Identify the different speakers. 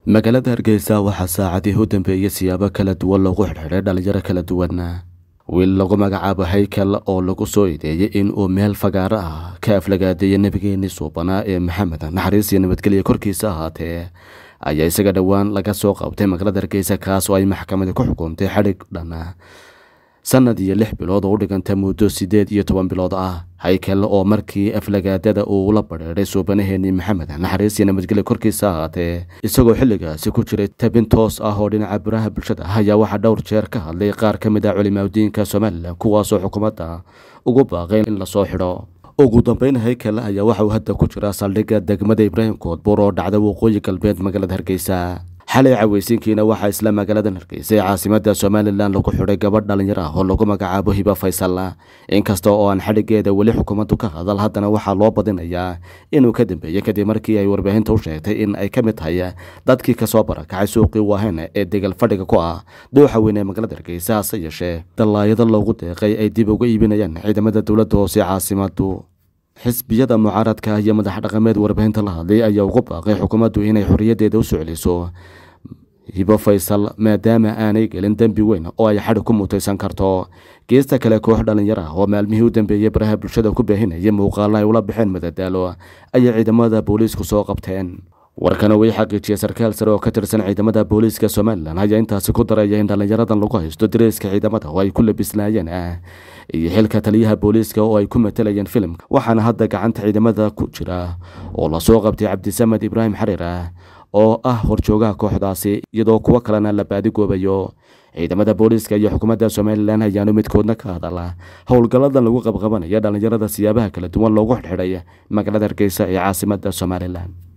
Speaker 1: magaalada hargeysa waxaa saacadii u dambeeyey siyaabo kala duwan loogu xidhxidhay dhalinyaro kala duwan wiil lagu magacaabo haykal oo lagu soo ideeyey in uu meel fagaaro ah ka aflagaadeeyay nebigeenii suubanaa ee maxamed naxariis iyo nabadgelya korkiisa ahaatee ayaa isaga dhowaan laga soo qabtay magaalada hargeysa kaas oo ay maxkamadi ku xukuntay xadhig dhan sanad iyo lix bilood oo u dhiganta muddo siddeed iyo toban bilood ah haykal oo markii aflagaadada uu la badheedhay suubanaheenii maxamed naxariis iyo nabadgelya korkiisa ahaatee isagoo xilligaasi ku jiray tabin toos ah oo dhinaca baraha bulshada ah ayaa waxaa dhowr jeer ka hadlay qaar ka mid ah culimaadudiinka somalilan kuwaasoo xukuumadda ugu baaqay in lasoo xidho ugu dambeyn haykal ayaa waxa uu hadda ku jira saldhigga degmada ibraahim koodbuur oo dhacda waqooyi galbeed magaalada hargeysa xalay caweysiinkiina waxaa isla magaaladan hargeysa ee caasimada somalilan lagu xidhay gabadh dhalinyaro ah oo lagu magacaabo hiba faysal inkasta oo aan xadhigeeda weli xukuumaddu ka hadal haddana waxaa loo badinayaa inuu ka dambeeyey kadib markii ay warbaahinta u sheegtay in ay ka mid tahay dadkii kasoo barakacay suuqii waahen ee degal fadhiga ku ah dooxa weyn ee magaalada hargeysa hase yeeshee dallaayado loogu deeqay ay dib uga iibinayaan ciidamada dowladda hoose caasimadu xisbiyada mucaaradka iyo madax dhaqameed warbaahinta la hadlay ayaa ugu baaqay xukuumaddu inay xorriyaddeeda u soo celiso hibo faysal maadaama aanay gelin dembi weyn oo ay xadhig ku mutaysan karto geesta kale koox dhalinyaro ah oo maalmihii u dambeeyey baraha bulshada ku baahinayay muuqaalla ay ula baxeen madadaalo ayay ciidamada booliisku soo qabteen warkana way xaqiijiyey sarkaal sare oo ka tirsan ciidamada booliiska somalilan ayaa intaasi ku daraya in dhallinyaradan lagu haysto dareyska ciidamada oo ay ku labisnaayeen ah iyo xilka taliyaha booliiska oo ay ku matalayeen filimka waxaana hadda gacanta ciidamada ku jira oo lasoo qabtay cabdisamed ibraahim xariir ah oo ah horjoogaha kooxdaasi iyadoo kuwo kalena la baadigoobayo ciidamada booliiska iyo xukuumadda somalilan ayaanu midkoodna ka hadala howlgalladan lagu qabqabanaya dhallinyarada siyaabaha kala duwan loogu xidxidhay magaalada hargeysa ee caasimada somalilan